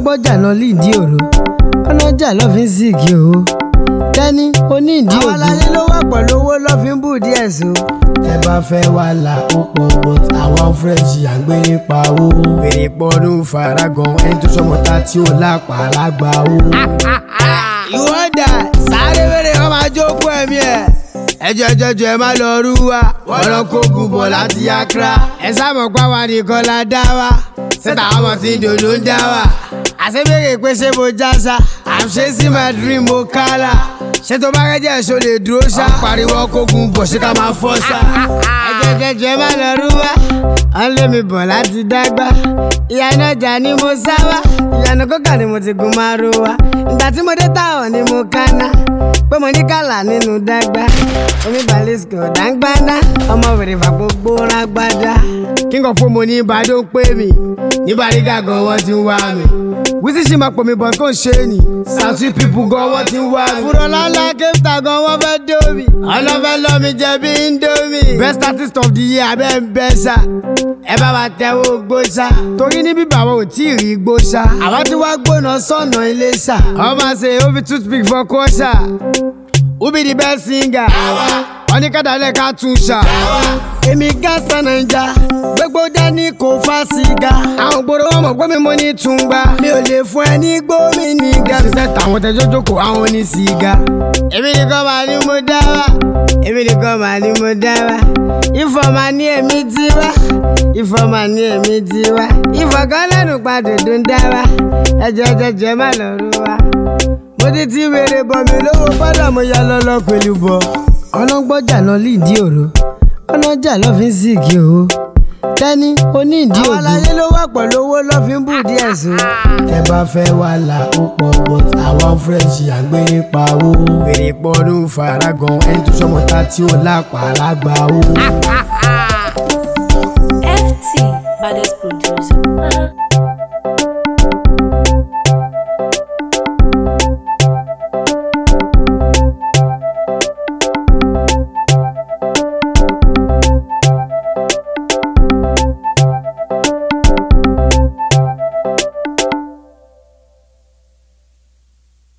ọlọ́gbọ́jà lọ lídìí òru ọlọ́jà lọ́ fi ń sìnkì o tẹ́ni onídìí òdu. àwọn aláyé ló wà pẹ̀lú owó lọ́ fi ń bù díẹ̀ so. tẹ bá fẹ́ wà là ó pọ̀ but àwọn fúrẹ́ǹsì à ń gbé nípa owó. fèrè pọ́nú faragan ẹni tó sọmọ ta tí ó lápá lágbà ó. ìwọ dà sáré wéré wọn máa jókòó ẹ̀mí ẹ̀. ẹjọ jọjọ ẹ má lọ rú wa wọn lọ kó gùnbọ láti Accra. ẹ sábà pa wa nìkan la dá wa sẹta ọmọ tí dòdò ń dá wa. àṣebéèrè pé ṣé mo já sa i'm chasing my dream mo kálá. ṣé tó bá rẹ́jẹ̀ ṣo lè dúró ṣá. pariwo kó gùnbọ ṣé ká máa fọ́ sá. ẹjọ jọjọ ẹ má lọ rú wa wọn lé mi bọ̀ láti dágbà. ìyànà ọjà ni mo sá wa ìyànà kókà ni mo ti gun máa ro wa. ìgbà tí mo dé táwọn ni mo kánná pé mo ní kàlà nínú dágbà omi balisco dáńgbáná ọmọ wèrè fà gbogbo rágbádá. king of mo ní ìbàdàn ń pè mí ní bàrígà gan wọ́n ti ń wá mi. wíṣí ṣì máa pò mí bọ̀ kó ń ṣe é nì. Southie people gan wọ́n ti ń wá mi. fúrọ̀ lálá kéfìtà gan wọ́n fẹ́ dó mi. ọlọ́fẹ́ lọ́ mi jẹ bí indomie. best artist of the year abẹ́ ń bẹ́ sá. ẹ bá wa tẹ́wọ́ gbó sá. torí níbí bàbá ò tí ì rí gbó sá. àwa ti wá gbóná sọ̀nà ilé sá. ọmọ ṣe ó fi toothpick fọ kọ́ sá. Who be the best singer? wọ́n ní kádàlẹ́ ká tún ṣá. èmi gánsan naija gbogbo dání kò fa sìgá. àwọn gbòòrò wọn mọ̀ pé mi mo ní túngbà. mi ò lè fún ẹ ní gbómi ní ga. ṣiṣẹ́ tàwọn tẹjọ́ jókòó àwọn ní sìgá. èmi nìkan máa ní mo dá wa. èmi nìkan máa ní mo dá wa. ìfọ̀ máa ní èmi ti wá. ìfọ̀ máa ní èmi ti wá. ìfọ̀ kan lẹ́nu padà tó ń dá wa. ẹjọ́ jẹjẹ má lọ rú wa mo ti ti wèrè bọ̀ mí lówó padà mo ya lọ́lọ́ pẹ̀lú bọ̀. ọlọ́gbọ́jà lọ lídìí òru ọlọ́jà lọ́ fi ń sìnkì o tẹ́ni onídìí òdu. àwọn aláyé ló wà pẹ̀lú owó lọ́ fi ń bù díẹ̀ so. tẹ bá fẹ́ wà là ó pọ̀ but àwọn fúrẹ́ǹsì à ń gbé nípa owó. fèrè pọ́nú faragan ẹni tó sọmọ ta tí ó lápá lágbà ó. FT, baddest producer.